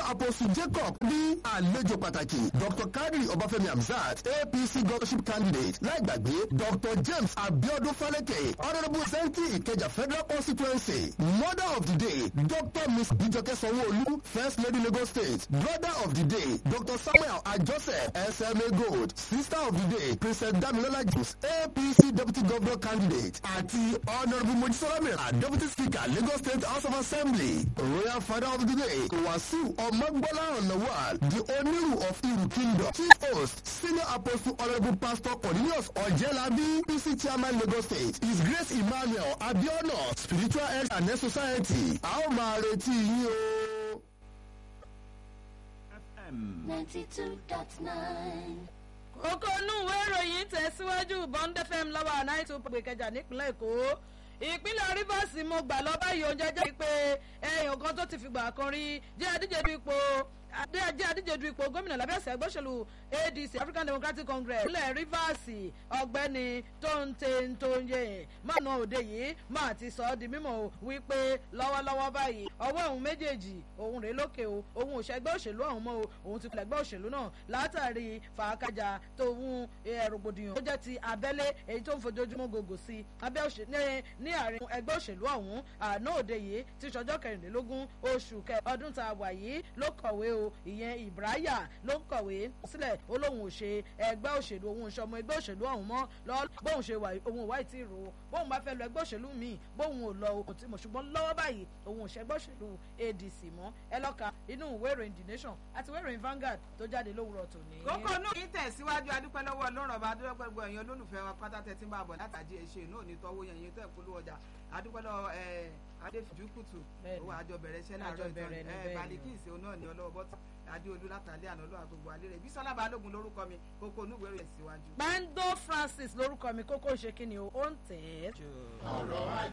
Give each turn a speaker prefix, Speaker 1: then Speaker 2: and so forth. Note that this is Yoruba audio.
Speaker 1: apostle jacob ní àlejò pàtàkì dr kadri ọbáfẹ́mi hamzat apc governorship candidate láìgbàgbé dr james abiodun faleke honourable senti ìkẹjà federal constituency mother of the day dr miss bijoke sanwó-olu first lady lagos state brother of the day dr samuel ajose sma gold sister of the day princess damilola james apc deputy governor candidate àti honourable mojisola mira deputy speaker lagos state house of assembly royal father of the day wasiu ọmọgbọ́lá ọ̀nàwàl the oniru of iru kingdom chief host senior apostle honourable pastor cornelius ọ̀jẹ̀lábí pc chairman lagos state his grace emmanuel abiona spiritual health and health society a ó máa retí yín o.
Speaker 2: ninety-two dot nine.
Speaker 3: kókó inú ìwé ìròyìn tẹ̀síwájú bond fm lọ́wọ́ nine two pé kẹjà nípínlẹ̀ èkó ìpínlẹ̀ rivers mo gbà lọ báyìí oúnjẹ jẹ́ pé ẹ̀yìn kan tó ti fìgbà kan rí jẹ́ adíje du ipò jẹ́ adíje du ipò gómìnà lábẹ́ ẹ̀sẹ̀ ẹgbẹ́sẹ̀lú adc african democratic congress ìpínlẹ̀ rivers ọ̀gbẹ́ni tóńté tóńyé mánu òde yìí máa ti sọ ọ́ di mímọ̀ wípé lọ́wọ́lọ́wọ́ báyìí ọwọ́ òun méjèèjì òun rèé lókè o òun ò ṣẹgbẹ́ òṣèlú ọ̀hún mọ́ o òun ti pẹ̀lẹ́gbẹ́ òṣèlú náà látàrí fàákàjà tóun rògbòdìyàn tó jẹ́ ti abẹ́lé èyí tó ń fojoojúmọ́ gògò sí abẹ́ òṣèlú ní àárín ẹgbẹ́ òṣèlú ọ̀hún àná òde yìí ti ṣọjọ́ kẹrìnlélógún oṣù kẹ ọdún tá a wà yìí ló kọ̀wé o ìyẹn ìbráyà ló ń kọ̀wé sílẹ̀ ó lóun ò ṣe ẹgbẹ́ òṣèlú òun ìṣọmọ ẹgbẹ́ òṣèlú ọ̀hún mọ́ lọ bóun ṣe wà òun ò wá ìtì rò ó bóun bá fẹ́ lọ ẹgbẹ́ òṣèlú míì bóun ò lọ òun tí mo ṣùgbọ́n lọ́wọ́ báyìí òun ò ṣe ẹgbẹ́ òṣèlú adc mọ́ ẹ lọ́ka inú ìwé ìròyìn the nation àti ìwé ìròyìn vanguard tó jáde lówùrọ̀ tòní.
Speaker 4: kókó inú yìí tẹ̀síwájú adúpẹ́ lọ́wọ́ ọlọ́run ọba adúpẹ́ gbogbo ẹ̀yin olólùfẹ́ wa pátá tẹ̀sí máa bọ̀ látàdí ẹ̀ṣẹ̀ náà ní tọ́wọ́ yẹn yẹn tẹ̀ polówó ọjà adúpẹ́ lọ́wọ́ adéfìjú kùtù owó àjọ bẹ̀rẹ̀ iṣẹ́ láàárọ̀ ìtàn ẹ̀ balikisi náà ní ọlọ́wọ́ bọ́tù adéolú látàlẹ́ àná lọ́wọ́ àgbègbè alẹ́ rẹ̀ bísọ́lá balógun lórúkọ mi kókó onúwèé rẹ̀ síwájú.
Speaker 3: bando francis lórúkọ mi kókó ṣe kí ni o ó ń tẹ̀ ẹ́ jù.
Speaker 1: ọ̀rọ̀ ajé.